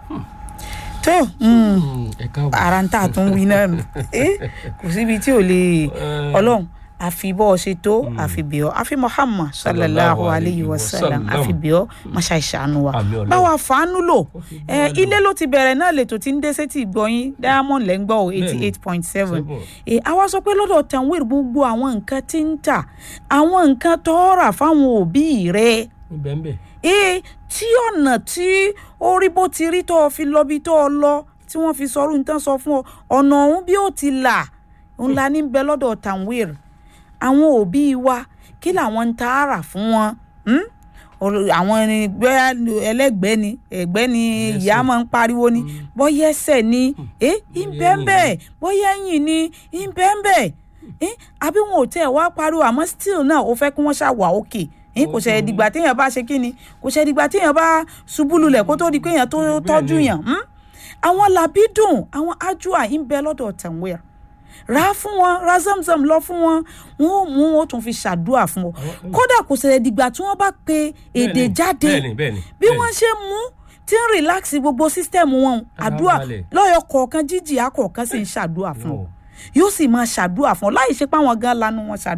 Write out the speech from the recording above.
tó ẹ káàbọ̀. ara ń tà tó ń wí náà nù Eh, kò síbi tí ò lè ọlọ́run àfi bọ́ ọ ṣe tó àfi bí ọ àfi muhammad sallallahu alayhi wa sallam àfi bí ọ masha ìṣàánú wa Àmín Ọlọ́run. báwa fàánú lò fi bọ́ ẹ wa lò. ilé ló ti bẹ̀rẹ̀ náà lètò tí ń dé sétí ìgbọ́yìn diamond lẹ́ ń gbọ́ o eighty eight point seven Seven. àwa sọ pé lọ́dọ̀ tanwir gbogbo àwọn nǹkan tí ń tà àwọn nǹkan tó rà fáwọn òbí rẹ̀ níbẹ̀ ń bẹ̀. ee tí ọ̀nà tí ó rí bó ti rí tó o fi lọ bí tó o lọ tí wọ́n fi sọrú nǹkan sọ fún ọ ọ̀nà ọ̀hún bí ó ti là ń la ní bẹ lọ́dọ̀ tanwir àwọn òbí wa kí làwọn ń ta ara fún wọn hmm? Ọ̀rọ̀- àwọn ẹgbẹ́ ẹlẹ́gbẹ́ ni ẹgbẹ́ ni ìyá máa ń pariwo ni bóyá ẹsẹ̀ ni ẹ ìbẹ́ńbẹ́ bóyá ẹ̀yìn ni ìbẹ́ńbẹ́ ẹ àbí wọn ò tẹ̀ wá pariwo àmọ́ still náà ó fẹ́ kí wọ́n ṣàwà òkè ẹ kò ṣe dìgbà téèyàn bá ṣe kí ni kò ṣe dìgbà téèyàn bá ṣubú lulẹ̀ kó tó di pé èèyàn tó Bẹ́ẹ̀ tọ́jú ni. yàn hmm? àwọn làbídùn àwọn ájúà ń bẹ lọ́dọ̀ tàwíà rà á fún wọn ra zamzam lọ fún wọn wọn ò mú wọn ó tún fi ṣàdúrà fún wọn Àwọn- kódà kò ṣẹlẹ̀ dìgbà tí wọ́n bá pe èdè Bẹ́ẹ̀ni, jáde bẹ́ẹ̀ni bẹ́ẹ̀ni. bí wọ́n ṣe mú tí ń relax gbogbo sísítẹ́ẹ̀mù wọn Ara àdúrà balẹ̀. lọ́yọ̀ kọ̀ọ̀kan jíjì akọ̀ọ̀kan sì ń ṣàdúrà fún ọ yóò sì máa ṣàdúrà fún ọ láì ṣe pé àwọn gan lanu wọn ṣàdúrà.